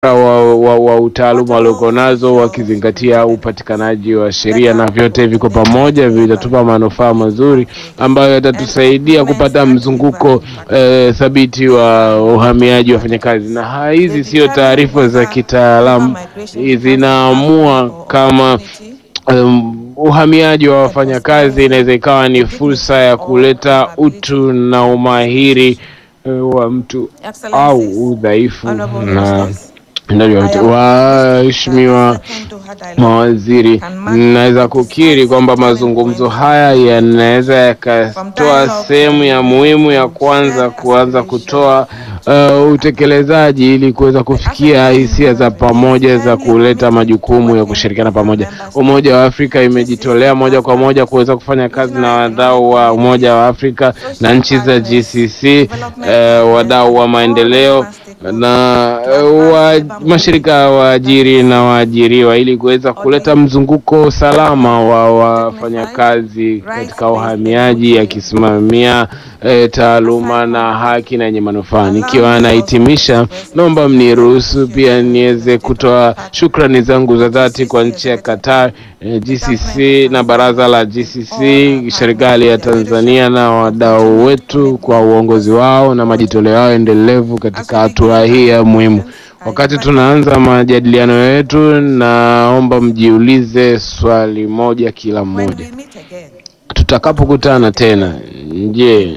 wa, wa, wa utaaluma walioko nazo wakizingatia upatikanaji wa sheria, na vyote viko pamoja, vitatupa manufaa mazuri ambayo yatatusaidia kupata mzunguko eh, thabiti wa uhamiaji wa wafanyakazi. Na ha- hizi sio taarifa za kitaalamu, zinaamua kama um, uhamiaji wa wafanyakazi inaweza ikawa ni fursa ya kuleta utu na umahiri eh, wa mtu au udhaifu na ndani waheshimiwa mawaziri, naweza kukiri kwamba mazungumzo haya yanaweza yakatoa sehemu ya muhimu ya kwanza kuanza kutoa uh, utekelezaji ili kuweza kufikia hisia za pamoja za kuleta majukumu ya kushirikiana pamoja. Umoja wa Afrika imejitolea moja kwa moja kuweza kufanya kazi na wadau wa Umoja wa Afrika na nchi za GCC, uh, wadau wa maendeleo na uh, wa, mashirika ya waajiri na waajiriwa ili kuweza kuleta mzunguko salama wa wafanyakazi katika uhamiaji, akisimamia eh, taaluma na haki na yenye manufaa. Nikiwa nahitimisha, naomba mniruhusu pia niweze kutoa shukrani zangu za dhati kwa nchi ya Qatar, eh, GCC na baraza la GCC, serikali ya Tanzania na wadau wetu kwa uongozi wao na majitoleo yao endelevu katika hatua hii ya muhimu. Wakati tunaanza majadiliano yetu, naomba mjiulize swali moja kila mmoja. Tutakapokutana tena, je,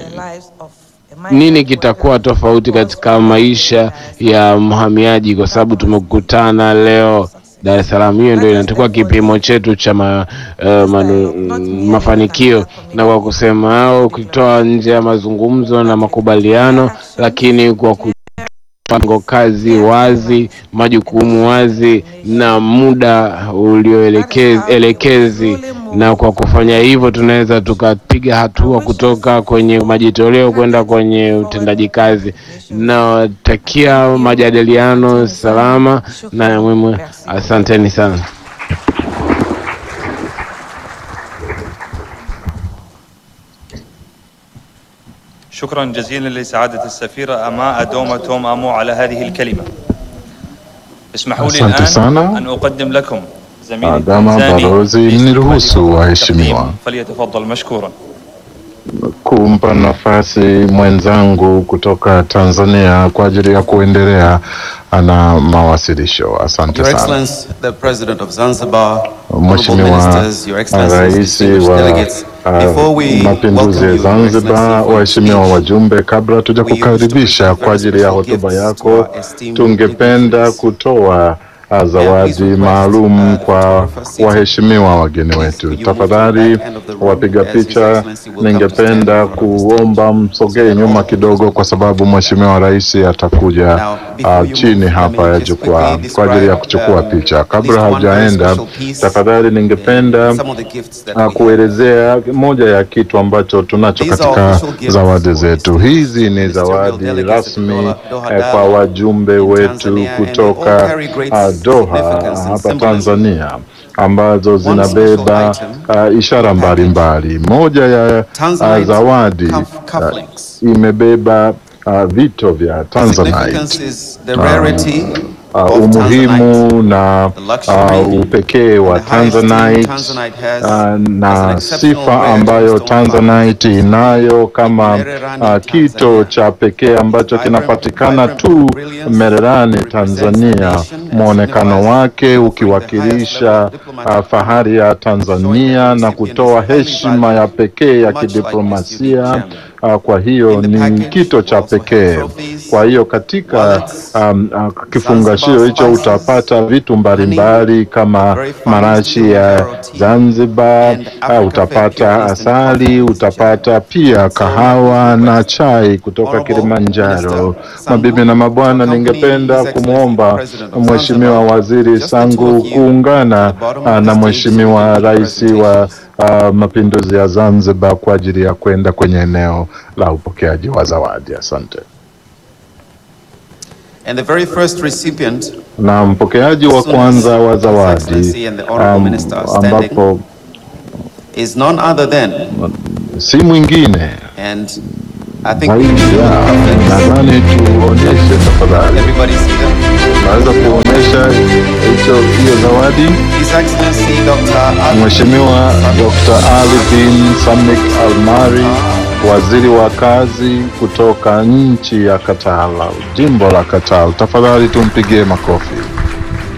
nini kitakuwa tofauti katika maisha ya mhamiaji kwa sababu tumekutana leo Dar es Salaam? Hiyo ndio inatakuwa kipimo chetu cha ma, uh, manu, mafanikio, na kwa kusema hao, ukitoa nje ya mazungumzo na makubaliano, lakini kwa ku mpango kazi wazi, majukumu wazi na muda ulioelekezi, na kwa kufanya hivyo tunaweza tukapiga hatua kutoka kwenye majitoleo kwenda kwenye utendaji kazi. Nawatakia majadiliano salama na muhimu. Asanteni sana. شكرا جزيلا لسعادة السفيرة أماء دوما توم أمو على هذه الكلمة اسمحوا لي Asante الآن sana. أن أقدم لكم زميلي Adama التنزاني balozi, باستكمال niruhusu التقديم. waheshimiwa فليتفضل مشكورا kumpa nafasi mwenzangu kutoka Tanzania kwa ajili ya kuendelea na mawasilisho. Asante Your sana. Excellency, the President of Zanzibar, honorable Mheshimiwa ministers, Your Excellencies, Rais distinguished wa delegates, uh, before we mapinduzi welcome ya you, Your Zanzibar, Excellency, for your waheshimiwa speech, wajumbe, kabla tuja we wish to kukaribisha present kwa ajili ya very special hotuba gifts to yako, our esteemed tungependa dignitaries. kutoa uh, zawadi request, maalum uh, kwa photographer seated. waheshimiwa wageni Please, wetu. could you move to the Tafadhali back end of the room wapiga as His picha, Excellency will come to stand ningependa in front of the stage. kuomba msogee nyuma kidogo, kwa sababu mheshimiwa rais atakuja Now, before uh, you chini move, hapa let ya me just jukwaa quickly kwa ajili ya describe, kuchukua um, picha. at Kabla least one very hajaenda, special piece, tafadhali ningependa uh, some of the gifts that uh, we have. kuelezea moja ya kitu ambacho tunacho These are katika official gifts zawadi for zetu. distinguished Hizi ni ministerial zawadi delegates at rasmi Doha- Doha eh, kwa Dialogue wajumbe in wetu Tanzania, and they kutoka all carry great uh, Doha significance and hapa symbolism. Tanzania ambazo special zinabeba item uh, ishara mbalimbali. Moja ya uh, Tanzanite zawadi cuff- uh, cufflinks. imebeba uh, vito vya The significance Tanzanite. is the rarity Uh, of Tanzanite. umuhimu na the luxury uh, upekee wa and the high esteem Tanzanite Tanzanite has uh, as an na exceptional sifa rare ambayo gemstone Tanzanite inayo kama Mererani, uh, kito Tanzania. cha pekee ambacho Vibrant- kinapatikana vibrant tu brilliance Mererani, represents the Tanzania. nation and Mwonekano signifies wake offering the ukiwakilisha highest level of diplomatic uh, fahari ya Tanzania na kutoa heshima ya pekee ya much like this kidiplomasia. unique gem. Uh, kwa hiyo In the ni package, kito cha we also have pekee. trophies, Kwa hiyo katika wallets, um, uh, kifungashio Zanzibar hicho spices, utapata vitu mbalimbali kama very fine marashi still ya Faro tea, Zanzibar, and uh, Africa utapata Fed Pure Eastern asali, Coffee utapata pia kahawa na chai kutoka Honorable Kilimanjaro. Minister Sangu, Mabibi na mabwana, to accompany ningependa His Excellency kumwomba the President of Mheshimiwa Zanzibar, Waziri just the two Sangu of you kuungana at the bottom uh, of the na stage Mheshimiwa to the Rais wa presentations. uh, Mapinduzi ya Zanzibar kwa ajili ya kwenda kwenye eneo la upokeaji wa zawadi. Asante. And the very first recipient Na mpokeaji wa As soon as kwanza wa His zawadi Excellency and the Honorable um, Minister are standing. ambapo is none other than, si mwingine and I think we zaidi should ya nadhani tuonyeshe tafadhali everybody see them. Unaweza kuonyesha hicho hiyo zawadi? His Excellency Dr. Ali Mheshimiwa Dr. Ali bin Samik Almari, waziri wa kazi kutoka nchi ya Qatar, jimbo la Qatar. Tafadhali tumpigie makofi.